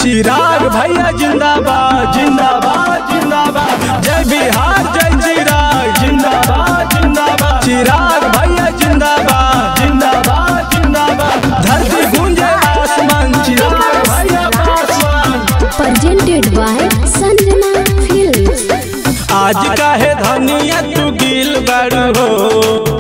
चिराग भैया जिंदाबाद जिंदाबाद जिंदाबाद जय बिहार जय चिराग जिंदाबाद जिंदाबाद चिराग भैया जिंदाबाद जिंदाबाद जिंदाबाद धरती गूंजे आसमान चिराग भैया आसमान presented by Sanjana Films. आज काहे धनिया तू गिल बड़ू हो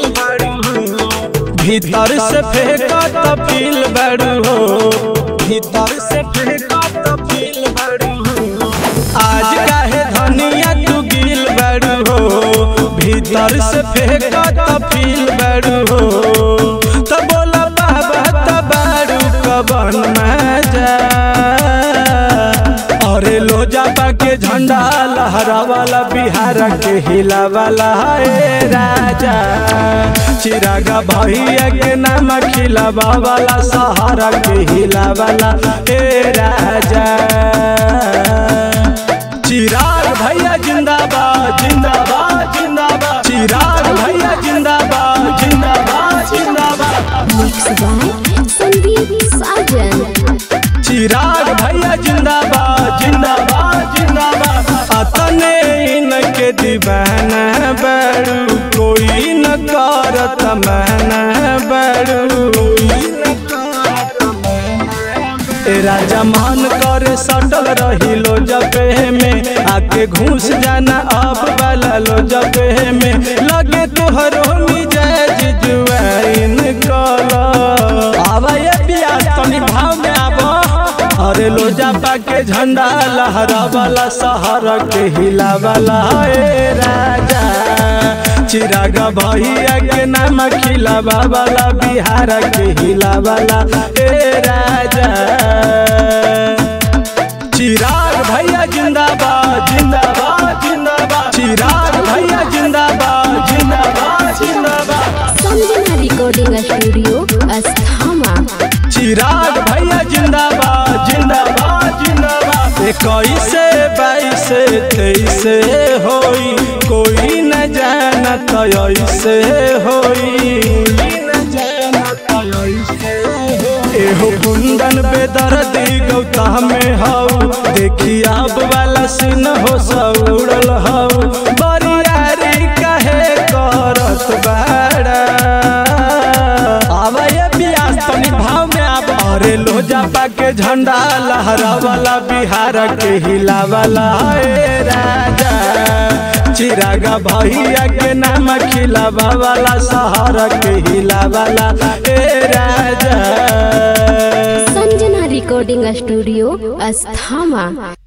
भीतर से फेंका तो फील बड़ू हो भीतर से फेंका तो फील बड़ू हो आज काहे धनिया तू गिल बड़ू हो भीतर से फेंका तो फील बड़ू हो तो बोला बाबा तो बड़ू कबन में जा अरे लोजा के झंडा लहरा वाला बिहार के हिला वाला है राजा चिरागा भैया के नाम खिलावा वाला सहारा के हिला वाला हे राजा चिराग भैया जिंदाबाद जिंदाबाद जिंदाबाद चिराग भैया जिंदाबाद जिंदाबाद जिंदाबाद Mixed by Sandeep Sajan. चिराग भैया जिंदाबाद जिंदाबाद जिंदाबाद अतने इनके दीवाना बड़ू कोई न करत महना बड़ू ए राजा मान करे सटल रही लो जबे में आके घुस जाना अब वाला लो जबे में लगे तोहरो मिजाज जुआइन कला आवा ये बिया तनी भाव में आवा अरे लोजा पाके झंडा लहरा वाला सहारा के हिला वाला ए राजा चिरागा भैया के नाम खिलावा वाला बिहार के हिला वाला ए राजा चिराग भैया जिंदाबाद जिंदाबाद जिंदाबाद चिराग भैया जिंदाबाद जिंदाबाद जिंदाबाद Sanjana Recording Studio, Asthama. चिराग भैया जिंदाबाद जिंदाबाद जिंदाबाद इक्कीस बाईस तेईस होई कोई न जानत ऐसे होई एहो कुंदन बेदर्दी गौता में हऊ देखी अब वाला सिन हो सौड़ल हऊ बरियारी कहे करत बाड़ा आवा ये बियास तनी भाव में आब अरे लोजा पाके झंडा लहरा वाला बिहार के हिला वाला ए राजा चिरागा भैया के नाम खिलावा वाला सहारा के हिला वाला ए राजा Sanjana Recording Studio, Asthama.